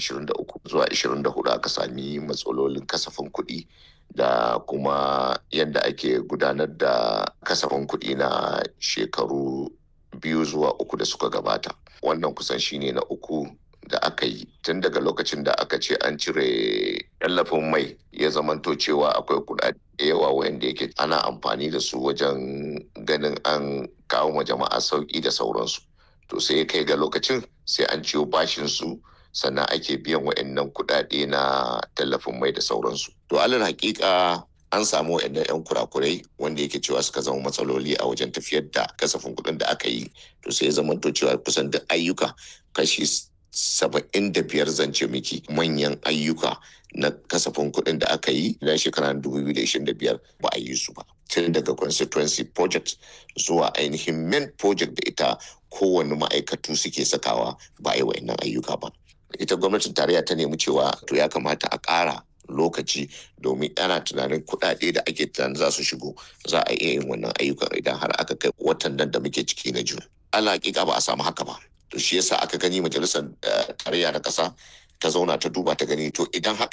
23 zuwa 24 aka sami matsalolin kasafin kuɗi da kuma yadda ake gudanar da kasafin kuɗi na shekaru biyu zuwa uku da suka gabata wannan kusan shine na uku da aka yi tun daga lokacin da aka ce an cire tallafin mai ya zamanto cewa akwai kuɗaɗe yawa wanda yake ana amfani da su wajen ganin an kawo ma jama'a sauƙi da sauransu to sai kai ga lokacin sai an ciyo bashin su sannan ake biyan wa'annan kuɗaɗe na tallafin mai da sauransu to alal hakika an samu wa'annan 'yan kurakurai wanda yake cewa suka zama matsaloli a wajen tafiyar da kasafin kuɗin da aka yi to sai ya zamanto cewa kusan duk ayyuka kashi saba'in da biyar zance miki manyan ayyuka na kasafin kuɗin da aka yi na shekarar 2025 ba a yi su ba tun daga constituency project zuwa ainihin main project da ita kowane ma'aikatu suke sakawa ba a yi wa'annan ayyuka ba ita gwamnatin tarayya ta nemi cewa to ya kamata a ƙara lokaci domin ana tunanin kuɗaɗe da ake tunanin za su shigo za a iya yin wannan ayyukan idan har aka kai watan nan da muke ciki na jun ala hakika ba a samu haka ba to shi yasa aka gani majalisar tarayya na ƙasa ta zauna ta duba ta gani to idan haka